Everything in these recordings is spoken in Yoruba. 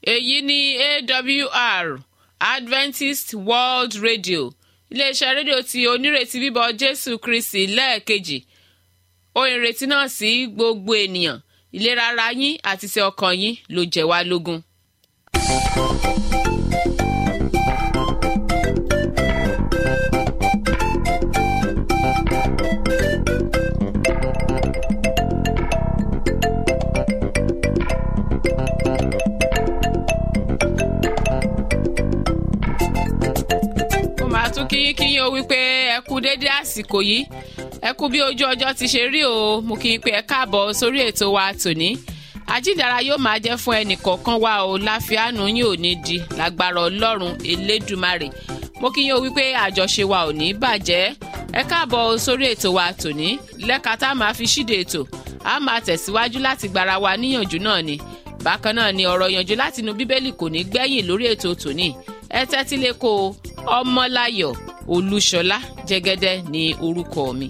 èyí ni awr adventist world radio iléeṣẹ́ rédíò tí onírètí bíbọ̀ jésù kristi lẹ́ẹ̀kejì ohun ìrètí náà sí gbogbo ènìyàn ìlera ara yín àti ti ọkàn yín ló jẹ́ wá lógún. mo máa tún kíyín kíyín o wípé ẹ kú dédé àsìkò yìí ẹ kú bí ojú ọjọ́ ti ṣe rí o mo kí yín pé ẹ káàbọ̀ sórí ètò wa tòní àjíǹdára yóò máa jẹ́ fún ẹnì kọ̀ọ̀kan wa o láfiánù yín ò ní di lágbára ọlọ́run elédùmarè mo kí yín o wípé àjọṣe wa ò ní bàjẹ́ ẹ káàbọ̀ sórí ètò wa tòní lẹ́ka tá a máa fi ṣíde ètò a máa tẹ̀síwájú láti gbára wa níyànjú náà ni bákan náà ni ọ̀rọ̀ yànjú látinú bíbélì kò ní gbẹ̀yìn lórí ètò tòní ẹ tẹ́tí lé kó o ọmọláyọ̀ olúṣọlá jẹ́gẹ́dẹ́ ní orúkọ mi.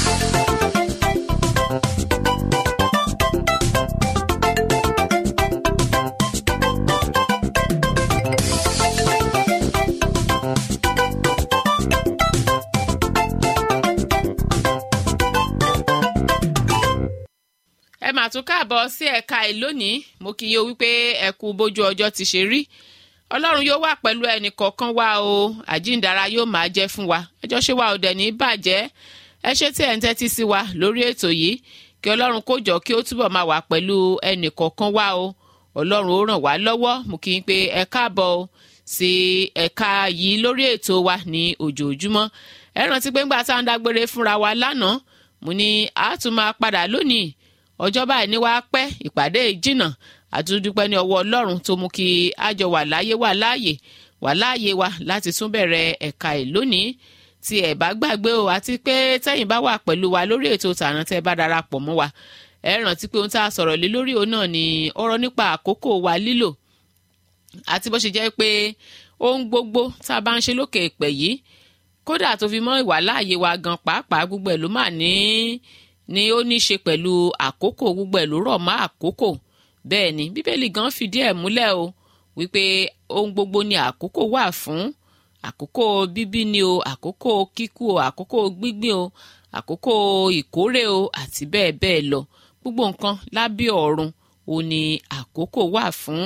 ẹ mà tún káàbọ̀ sí ẹ̀ka ẹ̀ lónìí mo kì í yọ wípé ẹ kú bójú ọjọ́ ti ṣe rí ọlọ́run yóò wà pẹ̀lú ẹnì kọ̀ọ̀kan wa o àjíǹdára yóò máa jẹ́ fún wa ẹjọ́ ṣé wa ò dẹ̀ ní bàjẹ́ ẹ ṣé tí ẹ̀ ń tẹ́tí sí wa lórí ètò yìí kí ọlọ́run kó jọ kí ó túbọ̀ máa wà pẹ̀lú ẹnì kọ̀ọ̀kan wa o ọlọ́run ó ràn wá lọ́wọ́ mo kì í pé ẹ káàbọ̀ o sí ẹ̀ka yìí lórí ètò wa ní ojoojúmọ́ ẹ rántí pé ńgbà tá à ń dágbére fúnra wa lánàá mo ní a tún máa padà lónìí ọjọ́ báyìí ní wàá pẹ́ ìpàdé ìjìnà àtúndúpẹ́ ní ọwọ́ ọlọ́run tó mú kí àjọ wà láyé wà láàyè wà láàyè wa láti tún bẹ̀rẹ̀ ẹ̀ka ẹ̀ lónìí tí ẹ̀ bá gbàgbé o àti pé tẹ́yìn bá wà pẹ̀lú wa lórí ètò tààràn tẹ́ bá darapọ̀ mọ́ wa ẹ rántí pé ohun tá a sọ̀rọ̀ lé lórí òun náà ni ọ̀rọ̀ nípa àkókò wa lílò àti bó ṣe jẹ́ pé ohun gbogbo tá a bá ń ṣe lókè ìpẹ̀ yìí kódà tó fi mọ́ ìwà láàyè wa gan pàápàá gbogbo ẹ̀ ló mà ní ni ó ní í ṣe pẹ̀lú àkókò gbogbo ẹ̀ ló rọ̀ mọ́ àkókò bẹ́ẹ̀ ni bíbélì gan fìdí ẹ̀ múlẹ̀ o wípé ohun gbogbo ni àkókò wà fún àkókò bíbí ni o àkókò kíkú o àkókò gbígbìn o àkókò ìkórè o àti bẹ́ẹ̀ bẹ́ẹ̀ lọ gbogbo nǹkan lábẹ́ ọ̀run o ní àkókò wà fún.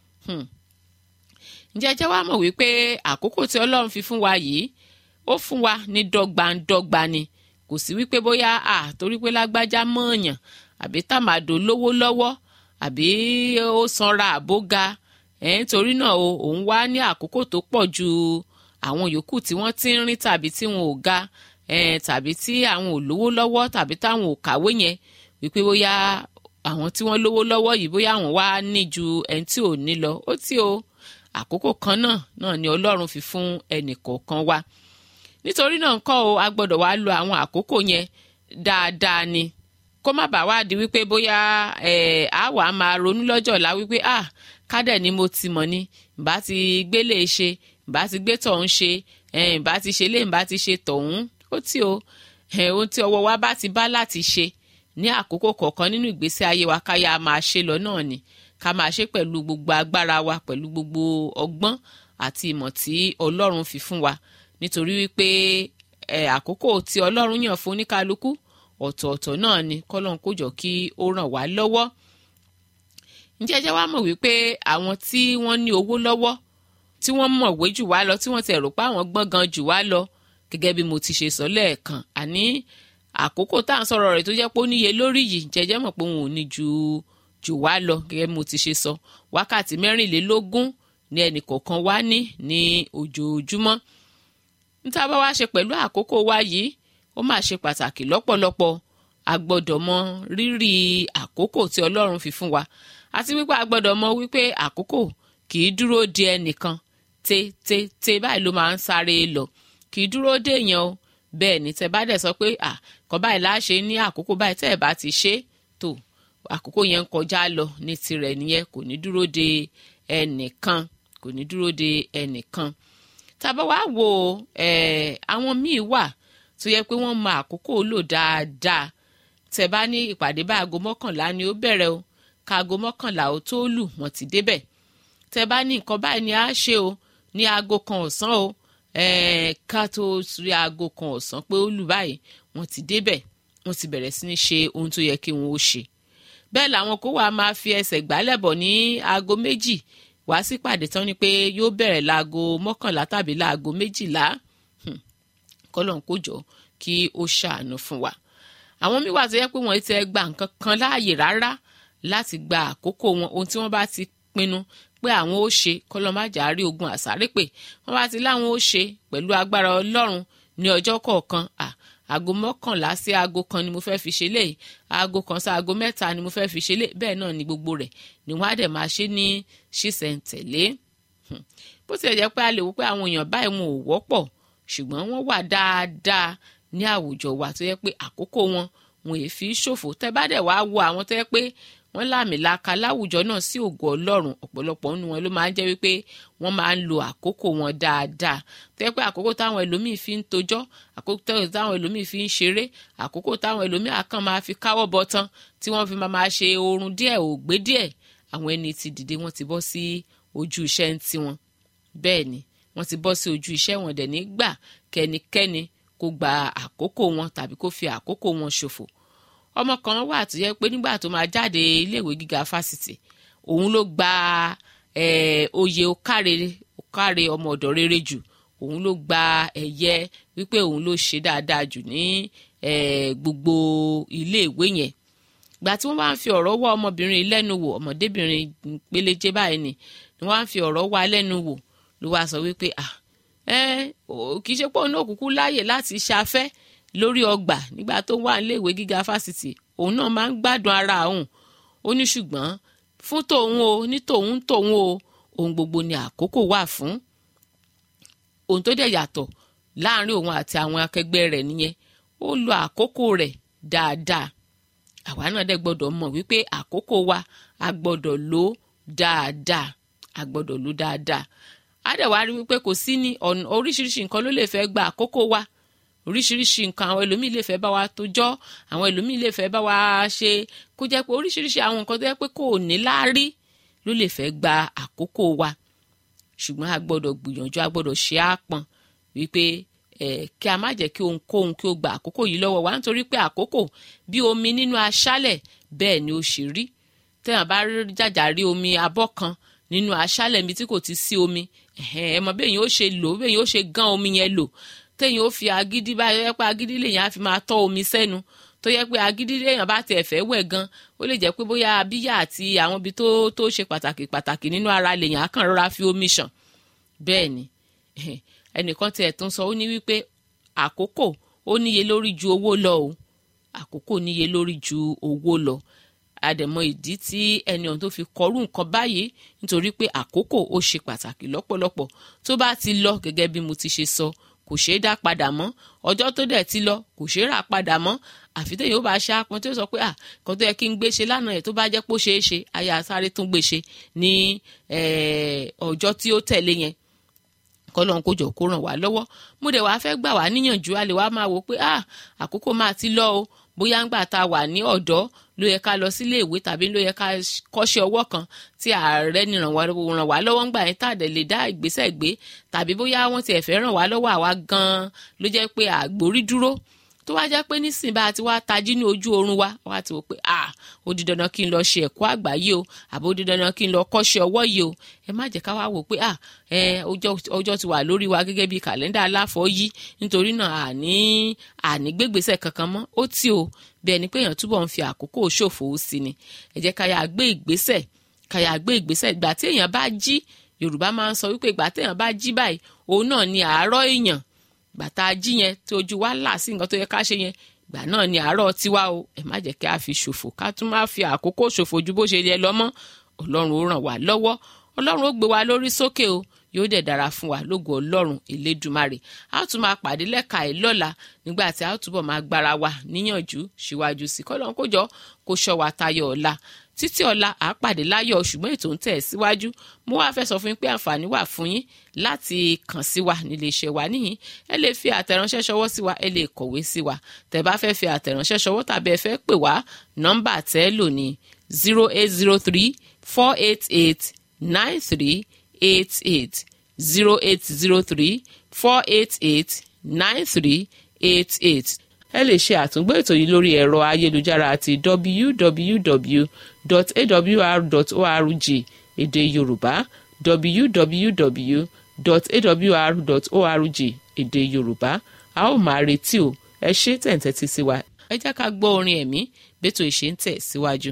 ǹjẹ́ ẹ jẹ́ wá mọ̀ wípé àkókò tí ọlọ́run fi fún wa yìí ó fún wa ní dọ́gbandọ́gba ni kò sí wípé bóyá à torí pé lágbájá mọ̀ọ̀yàn àbí tàmàdò lówó lọ́wọ́ àbí ó sanra àbóga ẹ̀ nítorí náà o òun wá ní àkókò tó pọ̀ ju àwọn yòókù tí wọ́n ti ń rìn tàbí tí wọn ò ga ẹ̀ tàbí tí àwọn ò lówó lọ́wọ́ tàbí táwọn ò kàwé yẹn wípé bóyá àwọn tí wọ́n lówó lọ́wọ́ yìí bóyá àwọn wá ní ju ẹni tí ò ní lọ ó tí o àkókò kan náà náà ni ọlọ́run fi fún ẹnì kọ̀ọ̀kan wa nítorí náà ńkọ́ o a gbọ́dọ̀ wá lo àwọn àkókò yẹn dáadáa ni kó má bàa wá di wípé bóyá ẹ̀ á wàá máa ronú lọ́jọ́ ọ̀la wípé ah kádẹ̀ ni mo ti mọ̀ ni ǹbá ti gbélé ṣe ǹbá ti gbé tọ̀hún ṣe ẹ̀ ǹbá ti ṣe lé ǹbá ti ṣe tọ̀hún ó tí o ẹ̀ ohun tí ọwọ́ wa bá ti bá láti ṣe ní àkókò kọ̀ọ̀kan nínú ìgbésí ayé wa káyà máa ṣe lọ náà ni ká máa ṣe pẹ̀lú gbogbo agbára wa pẹ̀lú gbogbo ọgbọ́n àti ìmọ̀ tí ọlọ́run fi fún wa nítorí wípé ẹ̀ àkókò tí ọlọ́run yàn fún oníkálukú ọ̀tọ̀ọ̀tọ̀ náà ni kọ́lọ́n kó jọ kí ó ràn wá lọ́wọ́ ǹjẹ́ ẹjẹ́ wá mọ̀ wípé àwọn tí wọ́n ní owó lọ́wọ́ tí wọ́n mọ̀wé jù wá lọ tí wọ́n ti rò pé àwọn gbọ́n gan jù wá lọ gẹ́gẹ́ bí mo ti ṣe sọ lẹ́ẹ̀kan àní àkókò tá à ń sọ̀rọ̀ rẹ̀ tó jẹ́ pé ó níye lórí yìí jẹ́jẹ́ mọ̀ pé òun ò ní ju jù wá lọ gẹ́gẹ́ bí mo ti ṣe sọ wákàtí mẹ́rìnlélógún ní ẹnì kọ̀ọ̀kan wá ní ní ojoojúmọ́ níta bá wá ṣe pẹ̀lú àkókò wa yìí ó máa ṣe pàtàkì lọ́pọ̀lọpọ̀ a gbọ́dọ̀ mọ rírì àkókò tí ọlọ́run fi fún wa àti wípé a gbọ́dọ̀ mọ wípé àkókò kì í dúró de ẹnìkan te te te báyìí ló máa ń sáré lọ kì í dúró de èèyàn o bẹ́ẹ̀ ni tẹ bá dẹ̀ sọ pé à kọ́ báyìí láṣẹ ní àkókò báyìí tẹ́ ẹ̀ bá ti ṣe tó àkókò yẹn ń kọjá lọ ní tirẹ̀ nìyẹn kò ní dúró de ẹnìkan kò ní dúró de ẹnìkan tàbá wá wo àwọn míì wà tó yẹ pé wọ́n mọ àkókò lò dáadáa tẹ́ bá ní ìpàdé bá aago mọ́kànlá ni ó bẹ̀rẹ̀ o ká aago mọ́kànlá ó tó lù wọ́n ti débẹ̀ tẹ bá ní nǹkan báyìí ni a ṣe o ní aago kan ọ̀sán o ká tó rí aago kan ọ̀sán pé ó lù báyìí wọ́n ti débẹ̀ wọ́n ti bẹ̀rẹ̀ sí ní ṣe ohun tó yẹ kí wọ́n ó ṣe bẹ́ẹ̀ làwọn kó wàá máa fi ẹsẹ̀ gbálẹ̀ bọ̀ ní aago méjì wá sí pàdé tán ni pé yóò bẹ̀rẹ̀ láago mọ́kànlá tàbí láago méjìlá kọ́lọ̀ ń kó jọ kí ó ṣàánú fún wa àwọn míì wà tó yẹ pé wọ́n ti gba nǹkan kan láàyè rárá láti gba àkókò wọn ohun tí wọ́n bá ti pinnu pé àwọn ó ṣe kọlọmájà rí ogun àsáré pé wọ́n bá ti láwọn ó ṣe pẹ̀lú agbára Ọlọ́run ní ọjọ́ kọ̀ọ̀kan aago mọ́kànlá sí aago kan ni mo fẹ́ fi ṣe léyìí aago kan sí aago mẹ́ta ni mo fẹ́ fi ṣe léyìí bẹ́ẹ̀ náà ni gbogbo rẹ̀ ni wọ́n á dẹ̀ máa ṣe ní ṣísẹ̀ntẹ̀lé bó tilẹ̀ jẹ́ pé a lè wò pé àwọn èèyàn báyìí wọn ò wọ́pọ̀ ṣùgbọ́n wọ́n wà dáadáa ní àwùjọ wa tó yẹ pé àkókò wọn wọn èé fi ṣòfò tẹ́ bá dẹ̀ wá wo àwọn tó yẹ pé wọ́n láàmìlaka láwùjọ náà sí ògo Ọlọ́run ọ̀pọ̀lọpọ̀ nínú wọn ló máa ń jẹ́ wípé wọ́n máa ń lo àkókò wọn dáadáa tó yẹ pé àkókò táwọn ẹlòmíì fi ń tojọ́ àkókò táwọn ẹlòmíì fi ń ṣeré àkókò táwọn ẹlòmíì àkàn máa fi káwọ́ bọ tán tí wọ́n fi máa ṣe oorun díẹ̀ ògbé díẹ̀ àwọn ẹni tí dìde wọ́n ti bọ́ sí ojú iṣẹ́ ń tiwọn bẹ́ẹ̀ ni wọ́n ti bọ́ sí ojú iṣẹ́ wọn dẹ̀ nígbà kẹ́nikẹ́ni kó gba àkókò wọn tàbí kó fi àkókò wọn ṣòfò ọmọ kan wà tó yẹ pé nígbà tó máa jáde iléèwé gíga fásitì òun ló gba oyè òkàrè òkàrè ọmọ ọ̀dọ̀ rere jù òun ló gba ẹ̀yẹ wípé òun ló ṣe dáadáa jù ní gbogbo iléèwé yẹn gbà tí wọ́n bá ń fi ọ̀rọ̀ wá ọmọbìnrin lẹ́nu wò ọmọdébìnrin péléjé báyìí ni ni wọ́n á fi ọ̀rọ̀ wá lẹ́nu wò ló wá sọ wípé ah ẹ kì í ṣe pé òun náà kúkú láàyè láti ṣafẹ́ lórí ọgbà nígbà tó wà níléèwé gíga fásitì òun náà máa ń gbádùn ara òun ó ní ṣùgbọ́n fún tòun o ní tòun tòun o ohun gbogbo ni àkókò wà fún ohun tó dẹ̀ yàtọ̀ láàrin òun àti àwọn akẹgbẹ́ rẹ̀ nìyẹn ó lo àkókò rẹ̀ dáadáa àwa náà dẹ̀ gbọ́dọ̀ mọ̀ wípé àkókò wa a gbọ́dọ̀ lò dáadáa a gbọ́dọ̀ lò dáadáa á dẹ̀ wá rí wípé kò sí ní ọ̀nà oríṣiríṣi nǹkan ló lè fẹ́ gba àkókò wa oríṣiríṣi nǹkan àwọn ẹlòmíì lè fẹ́ bá wa tójọ́ àwọn ẹlòmíì lè fẹ́ bá wa ṣe kó jẹ́ pé oríṣiríṣi àwọn nǹkan tó jẹ́ pé kò ní láárí ló lè fẹ́ gba àkókò wa ṣùgbọ́n a gbọ́dọ̀ gbìyànjú a gbọ́dọ̀ ṣe àpọn wípé ẹ̀ kí a má jẹ́ kí ohunkóhun kí ó gba àkókò yìí lọ́wọ́ wa nítorí pé àkókò bí omi nínú aṣálẹ̀ bẹ́ẹ̀ ni ó ṣe rí tẹ́yàn bá jàjà rí omi abọ́ kan nínú aṣálẹ̀ mi tí kò ti sí omi ẹ mọ̀ bẹ́ẹ̀ yẹn ó ṣe lò bẹ́ẹ̀ yẹn ó ṣe gán omi yẹn lò téèyàn ó fi agídí báyọ̀ yẹ pé agídí lèèyàn á fi máa tọ́ omi sẹ́nu tó yẹ pé agídí lèèyàn bá tiẹ̀ fẹ́ wẹ̀ gan ó lè jẹ́ pé bóyá abíyá àti àwọn ibi tó tó ṣe pàtàkì pàtàkì nínú ara lèèyàn á kàn rọra fi omi ṣàn bẹ́ẹ̀ ni ẹnìkan tiẹ̀ tún sọ ó ní wípé àkókò ó níye lórí ju owó lọ o àkókò níye lórí ju owó lọ àdẹ̀mọ ìdí tí ẹni ọ̀hún tó fi kọrú nǹkan báyìí nítorí pé àkókò ó ṣe pàtàkì lọ́pọ̀lọpọ̀ tó bá ti lọ gẹ́gẹ́ bí mo ti ṣe sọ kò ṣeé dá padà mọ́ ọjọ́ tó dẹ̀ ti lọ kò ṣeé rà padà mọ́ àfi tẹ̀yìn ó bá ṣe àpọn tó sọ pé à kan tó yẹ kí n gbé ṣe lánàá yẹn tó bá jẹ́ pé ó ṣeé ṣe aya sáré tún gbé ṣe ní ọjọ́ tí ó tẹ̀lé yẹn kọ́lọ́n kó jọ kó ràn wá lọ́wọ́ mo dẹ̀ wá fẹ́ gbà wá níyànjú a lè wá máa wò pé ah àkókò máa ti lọ o bóyá ń gbà tá a wà ní ọ̀dọ́ ló yẹ ká lọ sílé ìwé tàbí ló yẹ ká kọ́ṣẹ́ ọwọ́ kan tí ààrẹ ní ràn wá lọ́wọ́ ń gbà yẹn tá a dẹ̀ lè dá ìgbésẹ̀ gbé tàbí bóyá wọ́n ti ẹ̀fẹ́ ràn wá lọ́wọ́ àwa gan-an ló jẹ́ pé àgbórí dúró tó wá jẹ́ pé nísìnyí bá a ti wá tají ní ojú oorun wa wá ti wò pé ah ó di dandan kí n lọ ṣe ẹ̀kọ́ àgbáyé o àbí ó di dandan kí n lọ kọ́ṣẹ́ ọwọ́ yìí o ẹ má jẹ́ ká wá wò pé ah ẹ ọjọ́ ti wà lórí wa gẹ́gẹ́ bí kàlẹ́ndà aláfọ̀ yìí nítorí náà àní àní gbégbèsè kankan mọ́ ó tì o bí ẹni pé èèyàn túbọ̀ ń fi àkókò ṣòfò sí ni ẹ jẹ́ ká yà gbé ìgbésẹ̀ ká yà gbé ìgbésẹ̀ ìgbà tí èèyàn bá jí Yorùbá máa ń sọ wípé ìgbà tí èèyàn bá jí báyìí òun náà ni àárọ̀ èèyàn gbàtà jí yẹn tí ojú wa là sí nǹkan tó yẹ ká ṣe yẹn gbà náà ni àárọ̀ tiwa o ẹ má jẹ́ kí a fi ṣòfò ká tún má fi àkókò ṣòfò ju bó ṣe yẹ lọ mọ́ ọlọ́run ó ràn wá lọ́wọ́ ọlọ́run ó gbé wa lórí sókè o yóò dẹ̀ dára fún wa lógo ọlọ́run elédùmarè a ó tún máa pàdé lẹ́ka ẹ̀ lọ́la nígbà tí a ó túbọ̀ máa gbára wa níyànjú síwájú sí kọ́lọ́n kó jọ kó ṣọ́ wa tayọ ọ̀la títí ọ̀la à á pàdé láyọ̀ ṣùgbọ́n ètò ń tẹ̀ síwájú mo wá fẹ́ sọ fún yín pé àǹfààní wà fún yín láti kàn sí wa nílé iṣẹ́ wa níyìn ẹ lè fi àtẹ̀ránṣẹ́ ṣọwọ́ sí wa ẹ lè kọ̀wé sí wa tẹ́ bá fẹ́ fi àtẹ̀ránṣẹ́ ṣọwọ́ tàbí ẹ fẹ́ pè wá nọ́mbà tẹ́ lò ní zero eight zero three four eight eight nine three eight eight zero eight zero three four eight eight nine three eight eight ẹ lè ṣe àtúngbò ètò yìí lórí ẹ̀rọ ayélujára àti www.awr.org èdè yorùbá www.awr.org èdè yorùbá a ó máa retí o ẹ ṣé tẹ̀ǹtẹ̀tì sí wa ẹ jẹ́ ká gbọ́ orin ẹ̀mí bẹ́tò ìṣe ń tẹ̀ síwájú.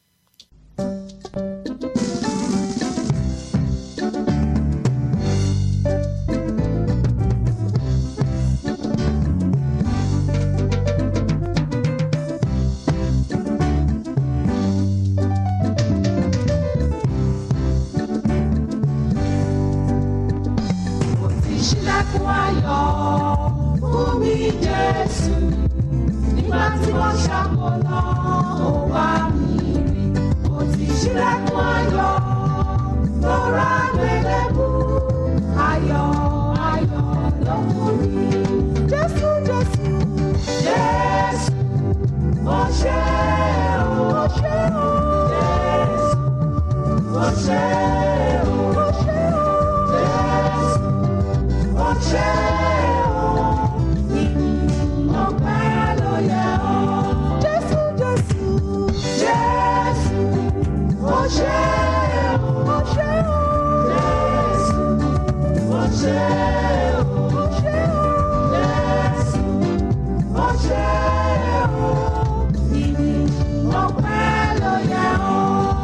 ìṣílẹ̀kùn ayọ̀ fún mi Jésù nígbà tí wọ́n ṣàkólọ́ ó wá mi rí mo ti ṣílẹ̀kùn ayọ̀ lọ́ra gbẹlẹ́bù ayọ̀ ayọ̀ ló fún mi Jésù Jésù Jésù mo ṣe o mo ṣe o Jésù mo ṣe o mo ṣe o Jésù ọṣẹ o ọpẹ́ ló yẹ o jésù jésù jésù ọṣẹ o ọṣẹ o jésù ọṣẹ o ọṣẹ o jésù ọṣẹ o ọpẹ́ ló yẹ o.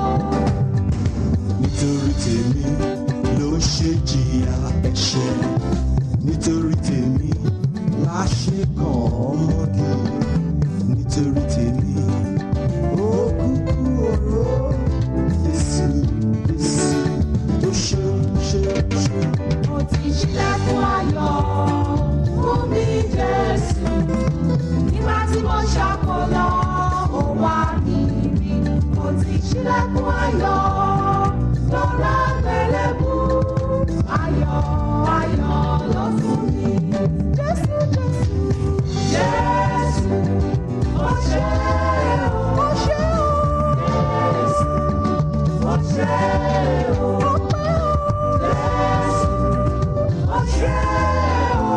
nítorí tèmi ló ṣe jìyà ẹ̀ṣẹ̀ nítorí tèmi la ṣe kàn ọmọdé nítorí tèmi ó kúkú oró Jésù Jésù ó ṣe ṣe ṣe. mo ti ṣílẹ̀kùn ayọ̀ fún mi Jésù nígbà tí mo ṣàkólọ́ ó wá mi rí mo ti ṣílẹ̀kùn ayọ̀ lọ́ra gbẹlẹ́bù ayọ̀ ayọ̀ ló fún mi Jésù Jésù Jésù ó ṣe o ó ṣe o Jésù ó ṣe o ọpẹ́ o Jésù ọṣẹ o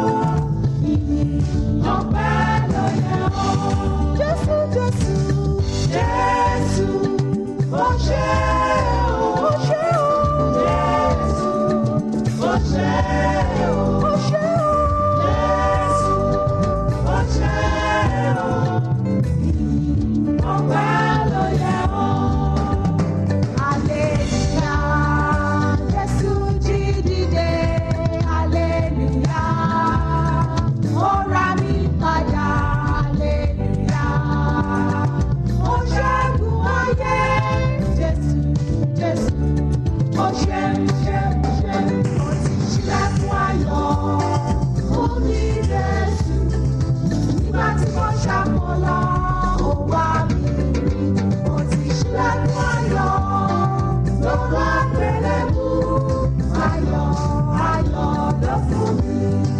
ọpẹ́ ló yẹ o jésù jésù jésù ọṣẹ o ọṣẹ o jésù ọṣẹ o ọṣẹ o jésù ọṣẹ o ọpẹ́ ló yẹ o. Aleluya, Jésù jí dìde, aleluya, ó ra mi padà, aleluya, ó ṣẹ́gun ayé, Jésù, Jésù, ó ṣeun, ṣeun, ṣeun, ó ti ṣílẹ̀kùn ayọ̀ fún mi, Jésù, nígbà tí mo ṣàkólọ́, ó wá mi rí, ó ti ṣílẹ̀kùn ayọ̀ lọ́wọ́ àgbélébù, ayọ̀, ayọ̀ ló fún mi.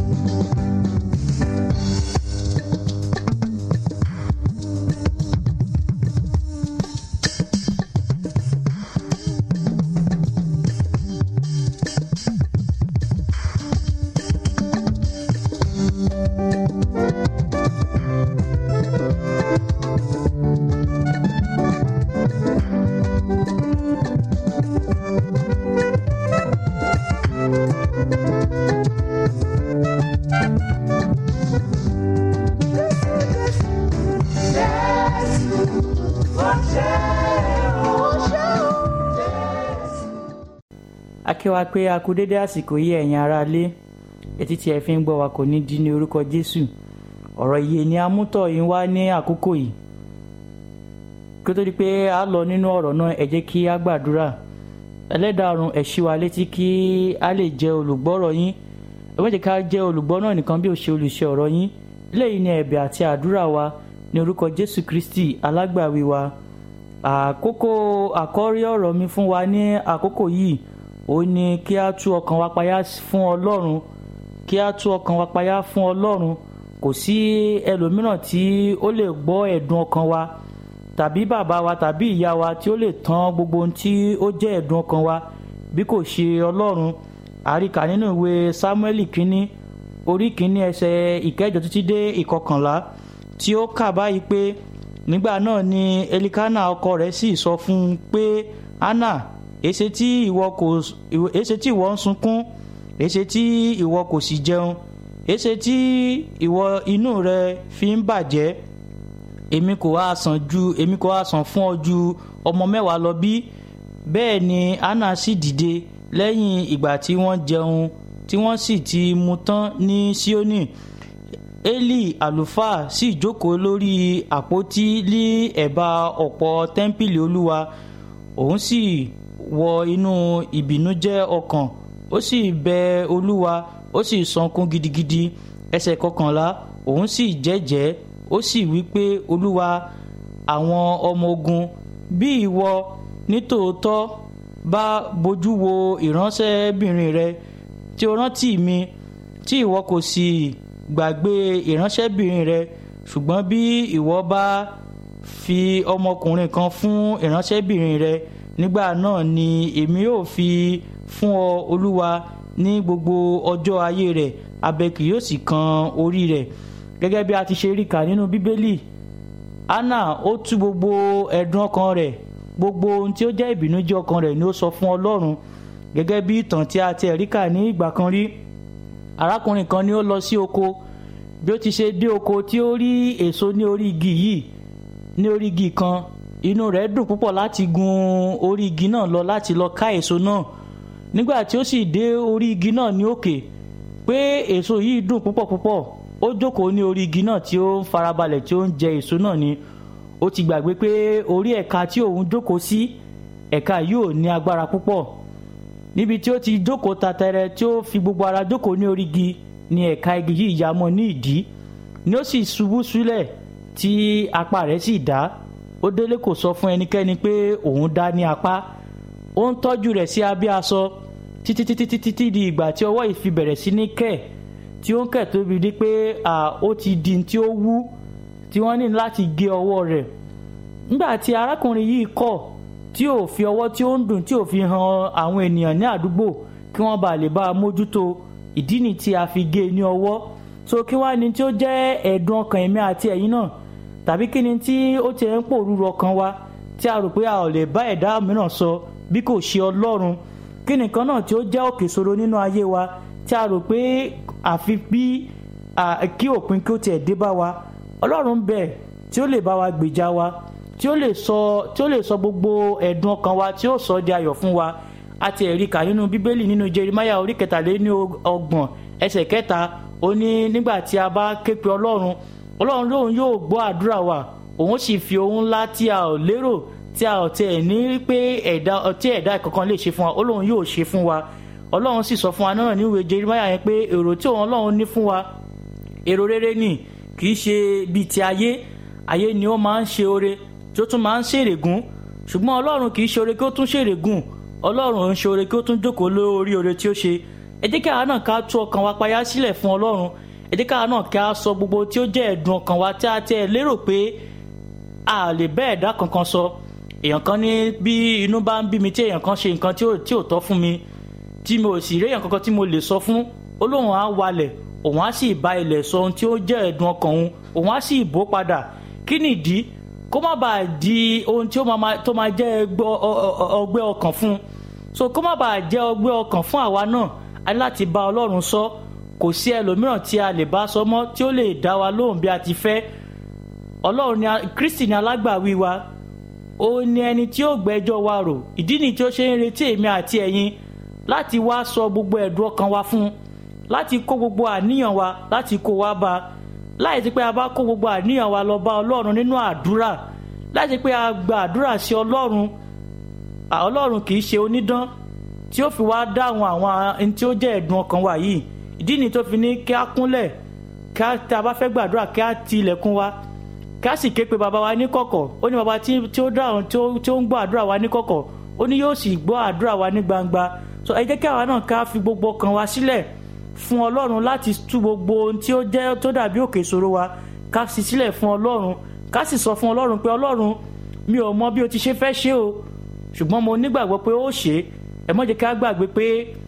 Jésù, ó ṣe o, ó ṣe o, Jésù. akíwa pé a kú dédé àsìkò yìí ẹ̀yin aráalé etí tí ẹ fi ń gbọ́ wa kò ní di ní orúkọ jésù ọ̀rọ̀ iye ni a mú tọ̀ yín wá ní àkókò yìí kí ó tó di pé a lọ nínú ọ̀rọ̀ náà ẹ jẹ́ kí a gbàdúrà ẹlẹ́dàá ọ̀run ẹ ṣí wa létí kí a lè jẹ́ olùgbọ́rọ̀ yín ẹ má jẹ́ ká jẹ́ olùgbọ́ náà nìkan bí ó ṣe olùṣe ọ̀rọ̀ yín eléyìí ni ẹ̀bẹ̀ àti àdúrà wa ní orúkọ jésù kristi alágbàwí wa àkókò àkọ́rí ọ̀rọ̀ mi fún wa ní àkókò yìí ó ní kí a tú ọkàn wa payá fún ọlọ́run kí a tú ọkàn wa payá fún ọlọ́run kò sí ẹlòmíràn tí ó lè gbọ́ ẹ̀dùn ọkàn wa tàbí bàbá wa tàbí ìyá wa tí ó lè tán gbogbo ohun tí ó jẹ́ ẹ̀dùn ọkàn wa bí kò ṣe ọlọ́run àríkà nínú ìwé sámúẹ́lì kínní orí kínní ẹsẹ̀ ìkẹjọ títí dé ìkọkànlá tí ó kà báyìí pé nígbà náà ni elikana ọkọ rẹ̀ sì sọ fún un pé anna èsè tí ìwọ kò èsè tí ìwọ ń sunkún èsè tí ìwọ kò sì jẹun èsè tí ìwọ inú rẹ fi ń bàjẹ́ èmi kò wá sàn ju èmi kò wá sàn fún ọ ju ọmọ mẹ́wàá lọ bí bẹ́ẹ̀ ni anna sì dìde lẹ́yìn ìgbà tí wọ́n jẹun tí wọ́n sì ti mu tán ní síónì eli àlùfáà sì jókòó lórí àpótí ní ẹ̀bá ọ̀pọ̀ tẹ́ḿpìlì olúwa òun sì wọ inú ìbìnújẹ́ ọkàn ó sì bẹ olúwa ó sì sọkún gidigidi ẹsẹ̀ kọkànlá òun sì jẹ́jẹ́ ó sì wí pé olúwa àwọn ọmọ ogun bí ìwọ nítòótọ́ bá bójú wo ìránṣẹ́bìnrin rẹ tí o rántí mi tí ìwọ kò sì gbàgbé ìránṣẹ́bìnrin rẹ ṣùgbọ́n bí ìwọ bá fi ọmọkùnrin kan fún ìránṣẹ́bìnrin rẹ nígbà náà ni èmi yóò fi fún ọ olúwa ní gbogbo ọjọ́ ayé rẹ̀ abẹ kì yóò sì kan orí rẹ̀ gẹ́gẹ́ bí a ti ṣe rí kà nínú bíbélì anna ó tú gbogbo ẹ̀dùn ọkàn rẹ̀ gbogbo ohun tí ó jẹ́ ìbìnújẹ́ ọkàn rẹ̀ ni ó sọ fún ọlọ́run gẹ́gẹ́ bí ìtàn tí a ti ẹ̀rí kà ní ìgbà kan rí arákùnrin kan ni ó lọ sí oko bí ó ti ṣe dé oko tí ó rí èso ní orí igi yìí ní orí igi kan inú rẹ̀ dùn púpọ̀ láti gun orí igi náà lọ láti lọ ká èso náà nígbà tí ó sì dé orí igi náà ní òkè pé èso yìí dùn púpọ̀ púpọ̀ ó jókòó ní orí igi náà tí ó ń farabalẹ̀ tí ó ń jẹ èso náà ni ó ti gbàgbé pé orí ẹ̀ka tí òun jókòó sí ẹ̀ka yìí ò ní agbára púpọ̀ níbi tí ó ti jókòó tatẹrẹ tí ó fi gbogbo ara jókòó ní orí igi ni ẹ̀ka igi yìí ya mọ́ ní ìdí ni ó sì ṣubú sílẹ̀ tí apá rẹ̀ sì dá ó délé kò sọ fún ẹnikẹ́ni pé òun dá ní apá ó ń tọ́jú rẹ̀ sí abẹ́ aṣọ títí títí títí tí di ìgbà tí ọwọ́ yìí fi bẹ̀rẹ̀ sí ní kẹ̀ tí ó ń kẹ̀ tóbi di pé ó ti di tí ó wú tí wọ́n ní láti gé ọwọ́ rẹ̀ nígbà tí arákùnrin yìí kọ̀ tí ò fi ọwọ́ tí ó ń dùn tí ò fi hàn àwọn ènìyàn ní àdúgbò kí wọ́n bá lè bá a mójútó ìdí ni tí a fi gé e ní ọwọ́ so kí wá ni tí ó jẹ́ ẹ̀dùn ọkàn èmi àti ẹ̀yin náà tàbí kí ni tí ó ti ń pòrúurú ọkàn wa tí a rò pé a ò lè bá ẹ̀dá mìíràn sọ bí kò ṣe ọlọ́run kí nìkan náà tí ó jẹ́ òkè ìṣòro nínú ayé wa tí a rò pé àfi bí kí òpin kí ó tiẹ̀ dé bá wa ọlọ́run bẹ̀ tí ó lè bá wa gbèjà wa tí ó lè sọ tí ó lè sọ gbogbo ẹ̀dùn ọkàn wa tí ó sọ di ayọ̀ fún wa àti ẹ̀rí kà nínú bíbélì nínú jerimaya orí kẹtàléní ọgbọ̀n ẹsẹ̀ kẹta ó ní nígbà tí a bá ké pe ọlọ́run ọlọ́run lóun yóò gbọ́ àdúrà wa òun sì fi ohun ńlá tí a ò lérò tí a ò tiẹ̀ ní pé ẹ̀dá tí ẹ̀dá kankan lè ṣe fún wa ọlọ́run yóò ṣe fún wa ọlọ́run sì sọ fún wa náà níwèé jerimaya yẹn pé èrò tí òun ọlọ́run ní fún wa èrò rere ni kì í ṣe bíi ti ayé ayé ni ó máa ń ṣe oore tí ó tún máa ń ṣèrègùn ṣùgbọ́n ọlọ́run kì í ṣe oore kí ó tún ṣèrègùn ọlọ́run ń ṣe oore kí ó tún jókòó lórí oore tí ó ṣe ẹ jẹ́ kí àwa náà ká tú ọkàn wa payá sílẹ̀ fún ọlọ́run ẹ jẹ́ kí àwa náà ká sọ gbogbo tí ó jẹ́ ẹ̀dùn ọkàn wa tí a ti ẹ̀ lérò pé a lè bẹ́ ẹ̀dá kankan sọ èèyàn kan ní bí inú bá ń bí mi tí èèyàn kan ṣe nǹkan tí ò tọ́ fún mi tí mo sì rí èèyàn kankan tí mo lè sọ fún olóhùn á walẹ̀ òun á sì bá ilẹ̀ sọ ohun tí ó jẹ́ ẹ̀dùn ọkàn òun òun á sì bò padà kí nìdí kó má bàa di ohun tí ó máa tó máa jẹ́ ọgbẹ́ ọkàn fún so kó má bàa jẹ́ ọgbẹ́ ọkàn fún àwa náà a ní láti bá ọlọ́run sọ kò sí ẹlòmíràn tí a lè bá sọ mọ́ tí ó lè dá wa lóhùn bí a ti fẹ́ ọlọ́run ni kristi ni alágbàwí wa ó ní ẹni tí ó gbẹ́jọ́ wa rò ìdí ni tí ó ṣe ń retí èmi àti ẹ̀yin láti wá sọ gbogbo ẹ̀dùn ọkàn wa fún láti kó gbogbo àníyàn wa láti kó wa bá láì sí pé a bá kó gbogbo àníyàn wa lọ bá ọlọ́run nínú àdúrà láì sí pé a gba àdúrà sí ọlọ́run ọlọ́run kì í ṣe onídán tí ó fi wá dáhùn àwọn ẹni tí ó jẹ́ ẹ̀dùn ọkàn wa yìí ìdí ni tó fi ní kí a kúnlẹ̀ kí a tí a bá fẹ́ gbàdúrà kí a ti ilẹ̀kùn wa kí a sì ké pe bàbá wa ní kọ̀kọ̀ ó ní bàbá tí ó dáhùn tí ó ń gbọ́ àdúrà wa ní kọ̀kọ̀ ó ní yóò sì gbọ́ àdúrà wa ní gbangba so ẹ jẹ́ kí àwa náà ká fi gbogbo ọkàn wa sílẹ̀ fún ọlọ́run láti tú gbogbo ohun tí ó jẹ́ tó dàbí òkè ìṣòro wa ká sì sílẹ̀ fún ọlọ́run ká sì sọ fún ọlọ́run pé ọlọ́run mi ò mọ bí o ti ṣe fẹ́ ṣe o ṣùgbọ́n mo nígbàgbọ́ pé ó ṣe ẹ má jẹ́ ká gbàgbé pé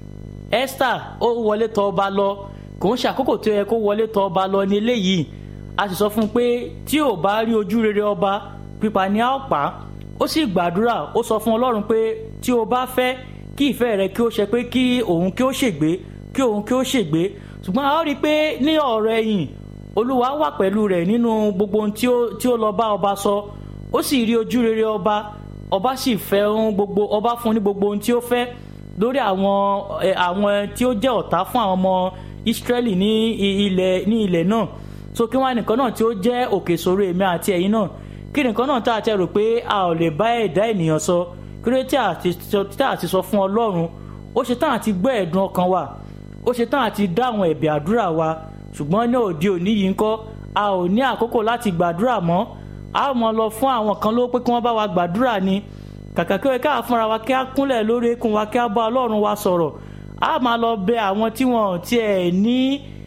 esther ó wọlé tọ̀ ọba lọ kò ń ṣàkókò tó yẹ kó wọlé tọ̀ ọba lọ ní eléyìí a sì sọ fún un pé tí ò bá rí ojú rere ọba pípa ni a ó pa á ó sì gbàdúrà ó sọ fún ọlọ́run pé tí o bá fẹ́ kí ìfẹ́ rẹ kí ó ṣe pé kí òun kí ó ṣègbé kí òun kí ó ṣègbé ṣùgbọ́n a ó rí i pé ní ọ̀rọ̀ ẹ̀yìn olúwa wà pẹ̀lú rẹ̀ nínú gbogbo ohun tí ó tí ó lọ bá ọba sọ ó sì rí ojú rere ọba ọba sì fẹ́ ohun gbogbo ọba fún ní gbogbo ohun tí ó fẹ́ lórí àwọn ẹ, àwọn tí ó jẹ́ ọ̀tá fún àwọn ọmọ Ísírẹ́lì ní i- ilẹ̀ ní ilẹ̀ náà so kí wọ́n á nìkan náà tí ó jẹ́ òkè ìṣòro èmi àti ẹ̀yin náà kí nìkan náà tá a ti rò pé a ò lè bá ẹ̀dá ènìyàn sọ kí ló tí a ti sọ tí a ti sọ fún Ọlọ́run ó ṣe tán àti gbọ́ ẹ̀dùn ọkàn wa ó ṣe tán àti dá àwọn ẹ̀bẹ̀ àdúrà wa ṣùgbọ́n ní òde òní yìí ńkọ́ a ò ní àkókò láti gbàdúrà mọ́ a ó mọ lọ fún àwọn kan ló pé kí wọ́n bá wa gbàdúrà ni kàkà kí wọ́n ká fúnra wa kí á kúnlẹ̀ lórí eékún wa kí á bá Ọlọ́run wa sọ̀rọ̀ a máa lọ bẹ àwọn tí wọn ò tiẹ̀ ní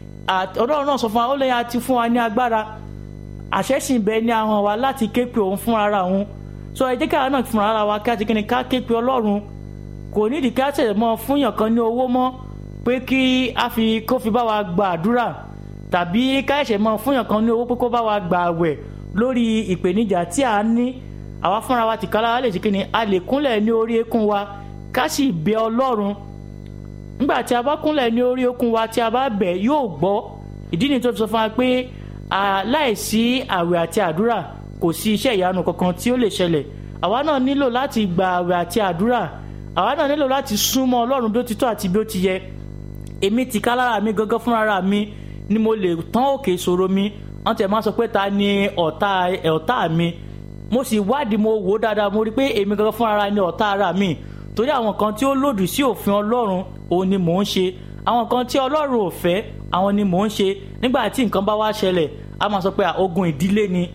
à- Ọlọ́run náà sọ fún wa ó lẹ́yìn àti fún wa ní agbára àṣẹ sì ń bẹ ní ahọ́n wa láti ké pe òun fúnra ara òun sọ ẹ jẹ́ kí àwọn náà fúnra ara wa kí á ti kí ni ká ké pe Ọlọ́run kò nídìí ká tẹ̀lé mọ́ fúnyàn kan ní owó mọ́ pé kí a fi kó fi bá wa gba àdúrà tàbí ká ẹ̀ṣẹ̀ mọ́ fúnyàn kan ní owó pé kó bá wa gba àwẹ̀ lórí ìpèníjà tí a ní àwa fúnra wa tìkára wa lè ṣe kí ni a lè kúnlẹ̀ ní orí eékún wa ká sì bẹ Ọlọ́run nígbà tí a bá kúnlẹ̀ ní orí okun wa tí a bá bẹ̀ yóò gbọ́ ìdí ni tó fi sọ fún wa pé à, láìsí àwẹ̀ àti àdúrà kò sí iṣẹ́ ìyanu kankan tí ó lè ṣẹlẹ̀ àwa náà nílò láti gba àwẹ̀ àti àdúrà àwa náà nílò láti súnmọ́ Ọlọ́run bí ó ti tọ́ àti bí ó ti yẹ èmi ti ká lára mi gangan fúnra mi ni mo lè tán òkè ìṣòro mi wọ́n tẹ̀ máa sọ pé ta ni ọ̀tá ọ̀tá mi mo sì wádìí mo wò ó dáadáa mo rí i pé èmi gangan fúnra ni ọ̀tá ara mi torí àwọn kan tí ó lòdì sí òfin Ọlọ́run òun ni mò ń ṣe àwọn kan tí Ọlọ́run ò fẹ́ àwọn ni mò ń ṣe nígbà tí nǹkan bá wá ṣẹlẹ̀ a máa sọ pé à, ogun ìdílé ni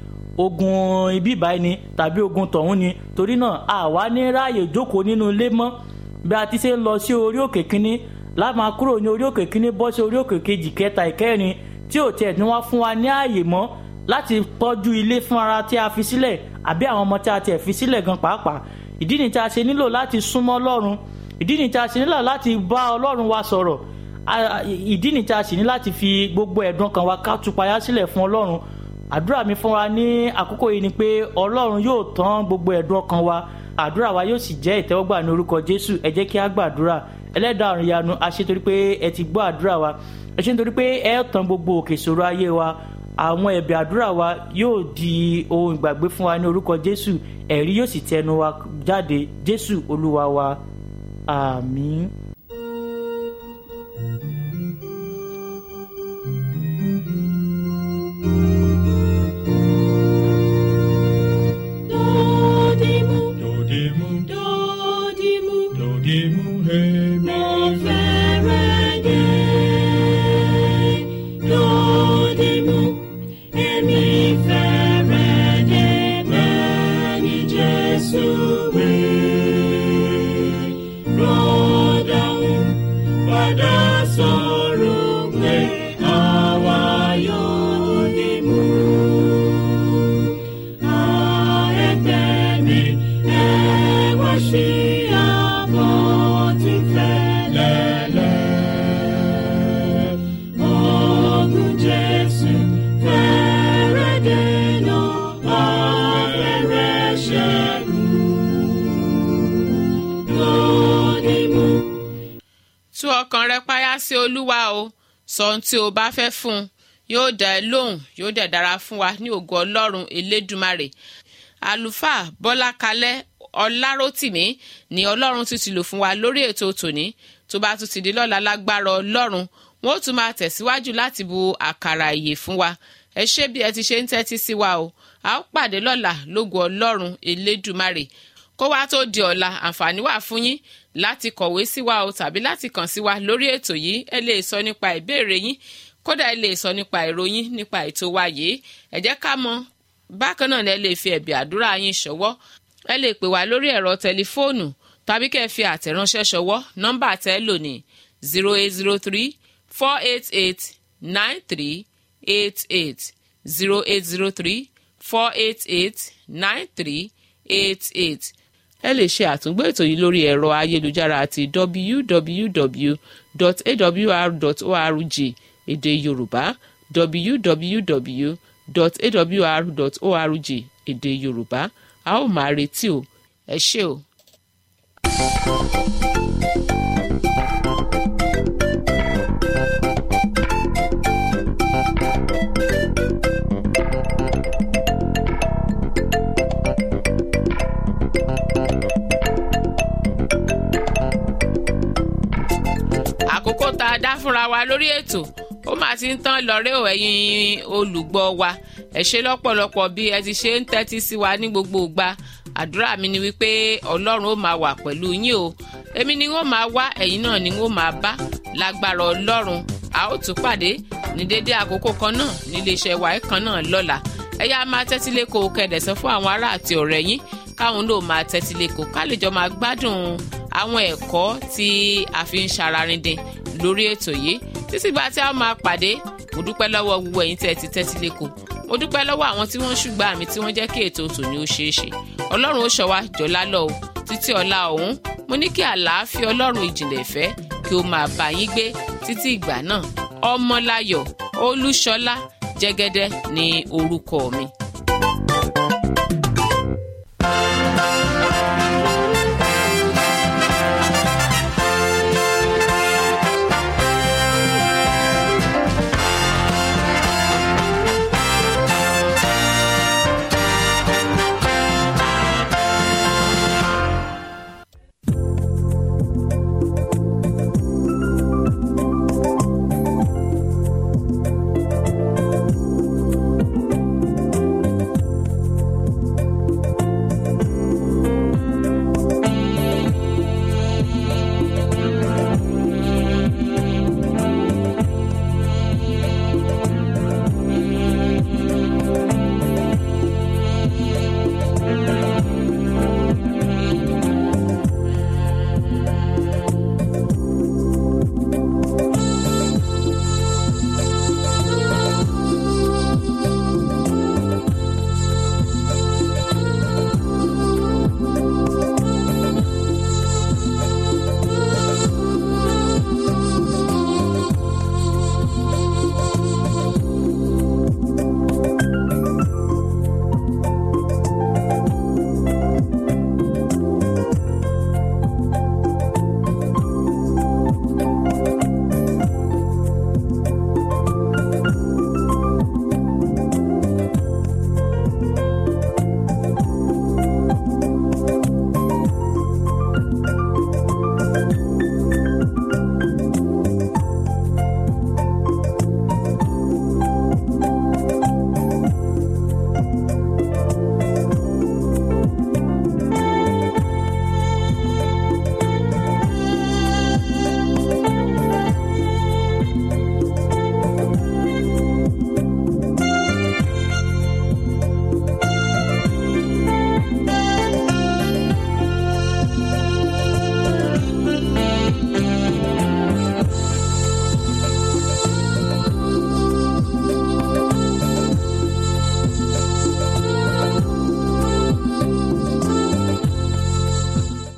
ogun ibi ìbáyìí ni tàbí ogun tọ̀hún ni torí náà àwa ní ráàyè jókòó nínú ilé mọ́ bí a ti ṣe ń lọ sí orí òkè kínní láàmà kúrò ní orí òkè kínní bọ́ sí orí òkè kejì kẹta ìkẹrin tí ò tiẹ̀ ní wọ́n fún wa ní ààyè mọ́ láti tọ́jú ilé fún ara tí a fi sílẹ̀ àbí àwọn ọmọ tí a tiẹ̀ fi sílẹ̀ gan pàápàá ìdí ni tí a ṣe nílò láti súnmọ́ Ọlọ́run ìdí ni tí a ṣe nílò láti bá Ọlọ́run wa sọ̀rọ̀ A- a- ìdí ni tí a sì ní láti fi gbogbo ẹ̀dùn kan wa ká tupayá sílẹ̀ fún Ọlọ́run àdúrà mi fún wa ní àkókò yìí ni pé Ọlọ́run yóò tán gbogbo ẹ̀dùn ọkàn wa àdúrà wa yóò sì jẹ́ ìtẹ́wọ́gbà ní orúkọ Jésù ẹ jẹ́ kí a gbàdúrà ẹlẹ́dàá ọ̀run yanu a ṣe torí pé ẹ ti gbọ́ àdúrà wa ẹ ṣe nítorí pé ẹ tán gbogbo òkè ìṣòro ayé wa àwọn ẹ̀bẹ̀ àdúrà wa yóò di ohun ìgbàgbé fún wa ní orúkọ Jésù ẹ̀rí yóò sì tẹnu wa jáde Jésù Olúwa wa àmín. Dodimu, Dodimu, dodimu, dodimu, hemi. mo fẹ́rẹ̀ dé. Dodimu, èmi fẹ́rẹ̀ dé bẹ́ẹ̀ ni Jésù wí. Rọ́dàún padà sọ̀rọ̀ pé àwa yóò dìmú. tú ọkàn rẹ páyà sí olúwa o sọ ohun tí o bá fẹ́ fún un yóò dá ẹ lóhùn yóò dẹ̀ dára fún wa ní ògo ọlọ́run elédùmarè àlùfáà bọ́lá kalẹ́ ọlárótìmí ni ọlọ́run tún ti lò fún wa lórí ètò tòní tó bá tún ti di lọ́la lágbára ọlọ́run wọn ó tún máa tẹ̀síwájú láti bu àkàrà ìyè fún wa ẹ ṣé bí ẹ ti ṣe ń tẹ́tí sí wa o a ó pàdé lọ́la lógo ọlọ́run elédùmarè kó wá tó di ọ̀la àǹfààní wà fún yín láti kọ̀wé sí wa o tàbí láti kàn sí wa lórí ètò yìí ẹ lè sọ nípa ìbéèrè yín kódà ẹ lè sọ nípa ìròyìn nípa ètò wa yìí ẹ jẹ́ ká mọ̀ bákan náà lẹ lè fi ẹ̀bì àdúrà yín ṣọwọ́ ẹ lè pè wá lórí ẹ̀rọ tẹlifóònù tàbí kẹ́ ẹ fi àtẹ̀ránṣẹ́ ṣọwọ́ nọ́mbà tẹ́ lò ní zero eight zero three four eight eight nine three eight eight zero eight zero three four eight eight nine three eight eight ẹ lè ṣe àtúngbò ètò yìí lórí ẹ̀rọ ayélujára àti www.awr.org èdè yorùbá www.awr.org èdè yorùbá a ó máa retí o ẹ ṣé o. àkókò tá a dá fúnra wa lórí ètò ó máa ti ń tán lọ́rẹ́ ò ẹ̀yin olùgbọ́ wa ẹ ṣé lọ́pọ̀lọpọ̀ bí ẹ ti ṣe ń tẹ́tí sí wa ní gbogbo ìgbà àdúrà mi ni wípé ọlọ́run ó máa wà pẹ̀lú yín o èmi ni wọ́n máa wá ẹ̀yin náà ni wọ́n máa bá lágbára ọlọ́run a ó tún pàdé ní dédé àkókò kan náà níléeṣẹ́ wa kan náà lọ́la ẹ yá máa tẹ́tí lẹ́kọ̀ọ́ kẹ̀dẹ̀sán fún àwọn ará àti ọ̀rẹ́ yín káwọn náà máa tẹ́tí lẹ́kọ̀ọ́ ká lè jọ máa gbádùn àwọn ẹ̀kọ́ tí a fi ń ṣararindin lórí ètò yìí títí gba tí a máa pàdé mo dúpẹ́ lọ́wọ́ gbogbo ẹ̀yin tẹ́ ẹ ti tẹ́tí lẹ́kọ̀ọ́ mo dúpẹ́ lọ́wọ́ àwọn tí wọ́n ń ṣùgbọ́n àmì tí wọ́n jẹ́ kí ètò tòní ó ṣeé ṣe ọlọ́run ó ṣọ́ wa jọ̀lá lọ o títí ọ̀la ọ̀hún mo ní kí àlàáfíà ọlọ́run ìjìnlẹ̀ ìfẹ́ kí ó máa bá yín gbé títí ìgbà náà ọmọláyọ̀ olúṣọlá jẹ́gẹ́dẹ́ ní orúkọ mi